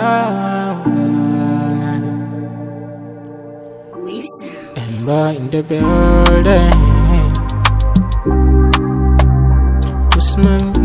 Ember in the building. Usman B.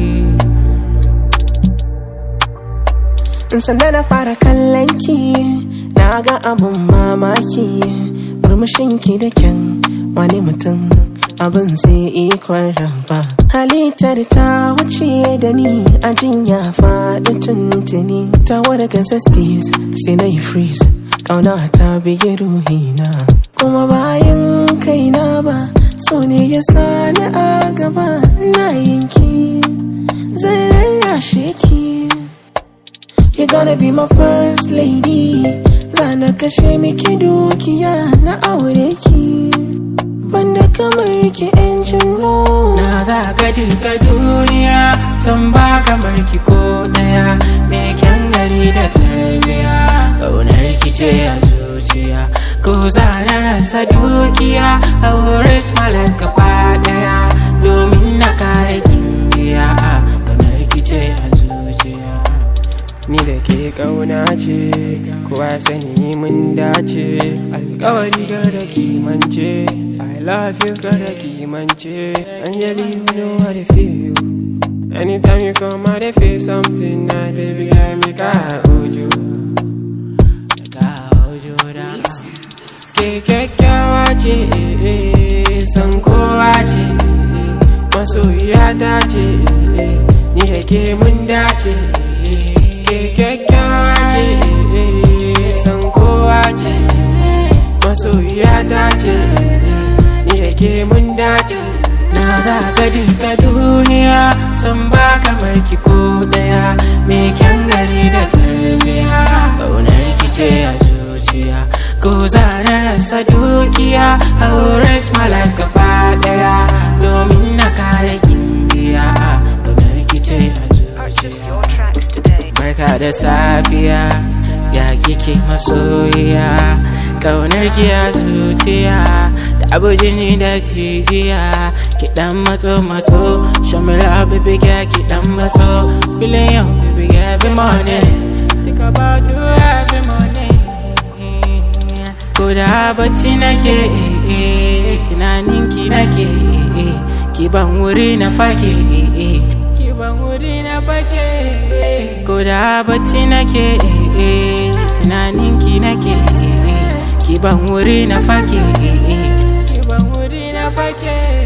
sanda na fara kallon ki na ga abun mamaki murmushin ki da kyan wani mutum abin sai ikon raba halittar ta wuce da ni a jinya faɗi tuntuni ta wada sesties sai na yi freeze ƙauna ta biye ruhina kuma bayan kaina ba so ne ya sani a gaba na yinki zan rarrashe ki You're gonna be my first lady Zana kashe miki dukiya na aure ki Banda kamar ki engine no Na za ka duka duniya san ba kamar ki ko daya me kyan gari da tarbiya kaunar ki ce a zuciya ko za na rasa dukiya a wurin smalar gaba daya domin na kare kimbiya kaunar ki ce a zuciya Ni da ke ƙauna ce, kowa sani mun dace, alkawari da kimance, I love you da kimance, Anjali you know how to feel. Anytime you come out, I feel something nice, baby, I make I hold you. Ke kyakkyawa ce, eh, eh, san kowa ce, eh, masoyiya ta ce, eh, ni da ke mun dace. ke kyakkyawa ce san kowa ce masoyiya ta ce ni da ke mun dace Na za ka duka duniya san ba kamar ki ko daya me kyan gari da tarbiya kaunar ki ce a zuciya ko za na rasa dukiya a wurin smalar gaba daya domin na kare kimbiya kaunar ki ce a Purchase zuciya your tracks today. Barka da safiya ya kike masoyiya Ƙaunar ki a zuciya da abu jini da jijiya Ki dan matso matso Show me love baby girl ki dan matso Feeling you baby girl every morning Think about you every morning Ko da bacci nake eh, eh, tunanin ki nake eh, eh, Ki ban wuri na fake eh, eh, Ki ban wuri na fake Ko da bacci nake eh, eh, tunanin ki nake eh, eh, Ki ban wuri na fake eh, eh, Ki ban wuri na fake